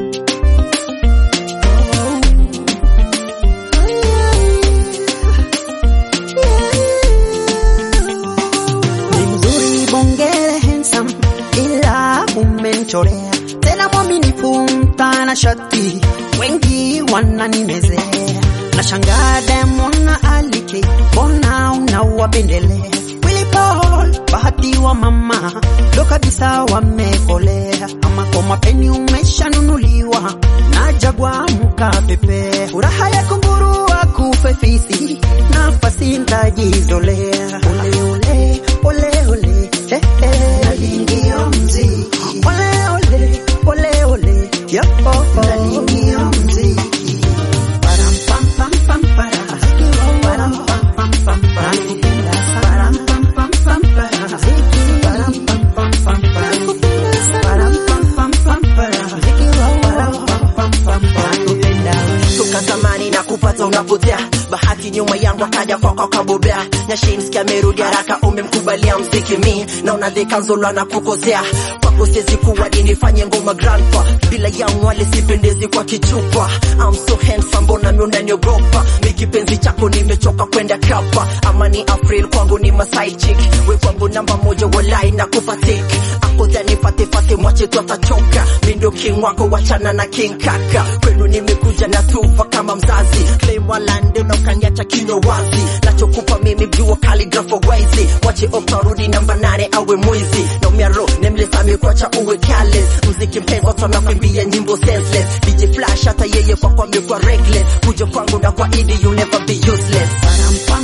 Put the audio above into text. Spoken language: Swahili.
Ni mzuri bongele handsome, ila umenichorea tena mwaminifu mtanashati, wengi wananimezea na shangaa Diamond na Alike, mbona unawapendelea? Willy Paul, bahati wa mama ndo kabisa wamekolea, ama kwa mapeni umeshanunuliwa na Jagwa mkapepea, furaha ya kunguru akufe fisi, nafasi ntajizolea ole ole ole ole eh, eh. Nalingia mziki ole ole ole ole yo oh, oh. Nalingia mziki Param pam pam pam para Param pam pam pam para Param pam pam pam para Param pam pam pam para Param pam pam pam para Param pam pam pam para toka zamani na kupata unapotea bahati nyuma yangu akaja kwako kabobea nyashinski amerudi haraka umemkubalia mziki mi naona dhekanzola na kukosea kwako siwezi kuwa nifanye ngoma grandpa bila yangu wale sipendezi kwa kichupa I'm so handsome mbona mi unaniogopa mi kipenzi chako nimechoka kwenda kapa ama ni April kwangu ni masai chick we kwangu namba moja walai na kufatik akodha nipate fate mwache tu atachoka mi ndio king wako wachana na king kaka kwenu nimekuja na tufa kama mzazi claim walande na ukaniacha kinywa wazi nachokupa mimi jua kaligrafo waizi wache okarudi namba nane awe mwizi na umiaro nemlesami kwacha uwe careless mziki mpenzi sana kuimbia nyimbo senseless DJ Flash hata yeye kwa kwa amekuwa reckless kuja kwangu na kwa idi you never be useless Param pam